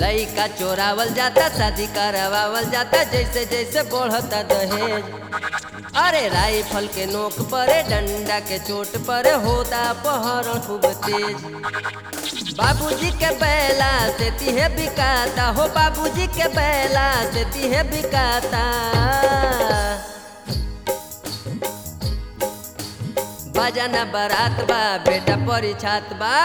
लइका चोरावल जाता शादी करवावल जाता जैसे जैसे बढ़ता दहेज अरे राइफल के नोक पर डंडा के चोट पर होता पहरण खूब तेज बाबूजी के बैला से तिहे बिकाता हो बाबूजी के बैला से तिहे बिकाता बजाना बारात बा बेटा परिछात बा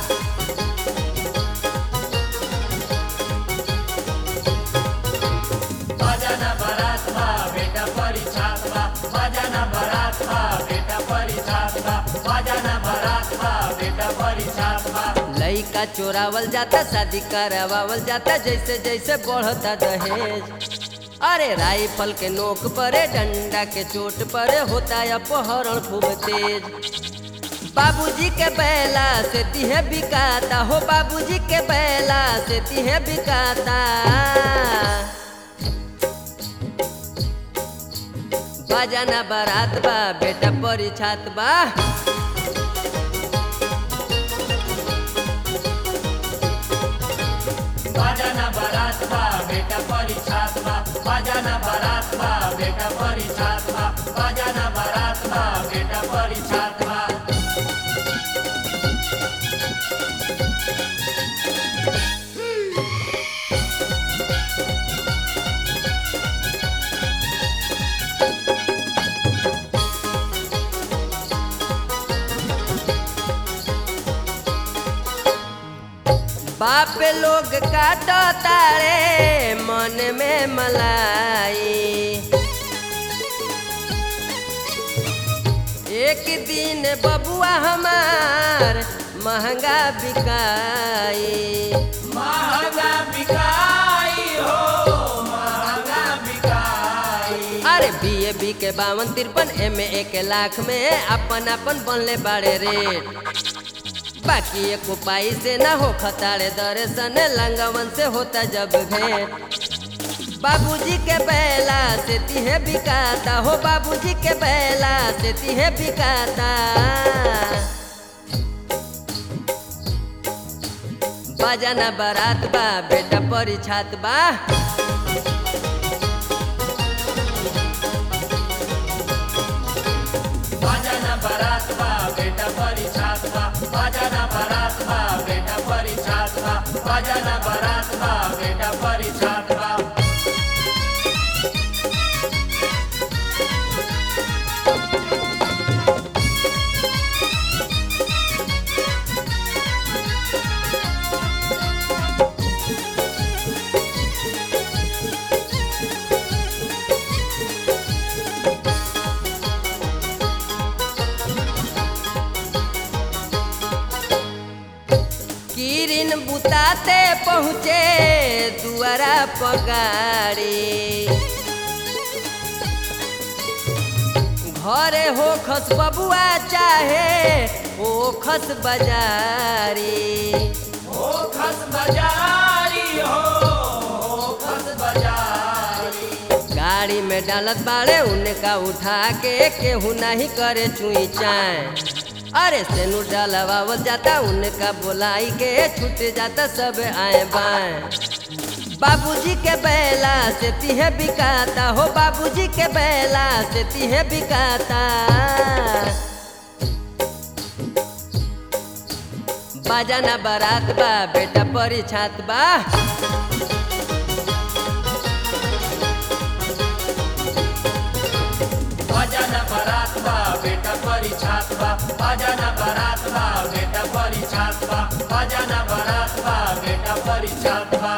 बजाना बारात बा बेटा परिछात बा बजाना बारात बा बेटा परिछात बा बजाना बारात बा बेटा परिछात बा लइका चोरावल जाता शादी करवावल जाता जैसे जैसे बढ़ता दहेज अरे राइफल के नोक पर डंडा के चोट पर होता अपहरण खूब तेज बाबूजी के बैला से तिहे बिकाता हो बाबूजी के बैला से तिहे बिकाता बजाना बारात बा बेटा परिछात बा बजाना बारात बा बेटा परिछात बा बजाना बारात बा बेटा परिछात बा बजाना बारात बा बेटा परिछात बा बाप लोग काटो तारे मन में मलाई एक दिन बबुआ हमार महंगा बिकाई महंगा बिकाई हो महंगा बिकाई अरे बी ए बी के बावन तिरपन एम ए एक लाख में अपन अपन बनले बाड़े रेट बाकी एक उपाय से ना हो खताड़े दर्शन लंगवन से होता जब भेंट बाबूजी के बैला से तिहे बिकाता हो बाबूजी के बैला से तिहे बिकाता बजाना बारात बा बेटा परिछात बा बजाना बारात बा बेटा परिछात बा बजाना बारात बा बेटा परिछात बा बजाना बारात बा बेटा परिछात बा किरिन बुताते पहुँचे दुआरा पगारी घरे हो खस बबुआ चाहे हो खस बाजारी हो खस बजारी हो हो खस बजारी गाड़ी में डालत बाड़े उनका उठा के केहू नहीं करे चुई चाय अरे सेनु डालवावल जाता उनका बोलाई के छूट जाता सब आए बाएं बाबूजी के बैला से तिहे बिकाता हो बाबूजी के बैला से तिहे बिकाता बाजाना बारात बा बेटा परिछात बा बजाना बारात बा बेटा परिछात बा बजाना बारात बा बेटा परिछात बा बजाना बारात बा बेटा परिछात बा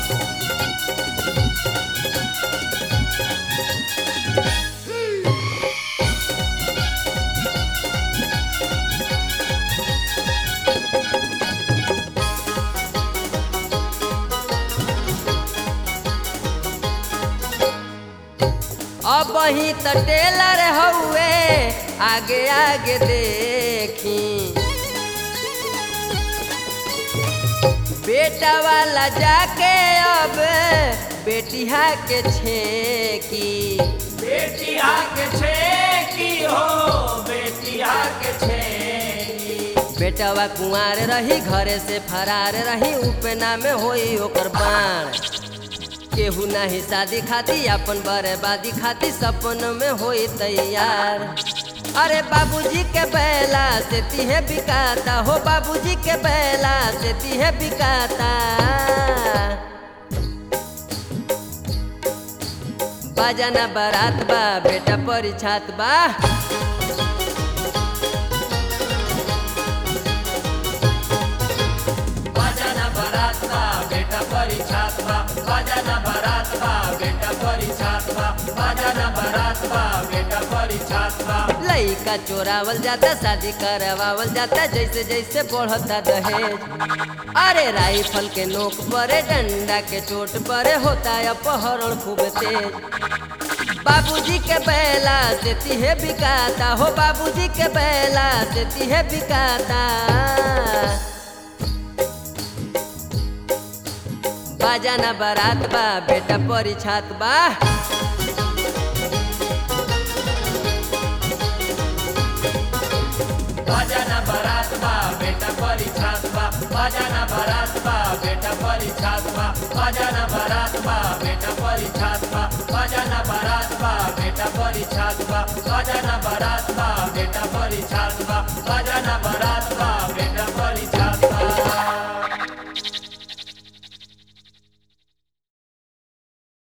अब ही त टेलर हउए आगे आगे देखी बेटा वाला जाके अब बेटिया के छेकी बेटिया के छेकी हो बेटिया के छेकी बेटवा कुंवार रही घरे से फरार रही उपेना में होई ओकर बाण केहू नाही शादी खाती अपन बर्बादी खाती सपन में होई तैयार अरे बाबूजी के बैला से तीहे बिकाता हो बाबूजी के बैला से तीहे बिकाता बाजाना बारात बा बेटा परिछात बा बाजाना बारात बा बेटा परिछात बा बाजाना बारात बा बेटा परिछात बा बाजाना बारात बा बेटा परिछात बा लइका चोरावल जाता शादी करवावल जाता जैसे जैसे बढ़ता दहेज अरे राइफल के नोक परे डंडा के चोट परे होता अपहरण खूब तेज बाबूजी के बैला से तीहे बिकाता हो बाबूजी के बैला से तीहे बिकाता बाजाना बारात बा बेटा परिछात बा बाजाना बारात बा बेटा परिछात बा बाजाना बारात बा बेटा परिछात बा बाजाना बारात बा बेटा परिछात बा बाजाना बारात बा बेटा परिछात बा बाजाना बारात बा बेटा परिछात बा बाजाना बारात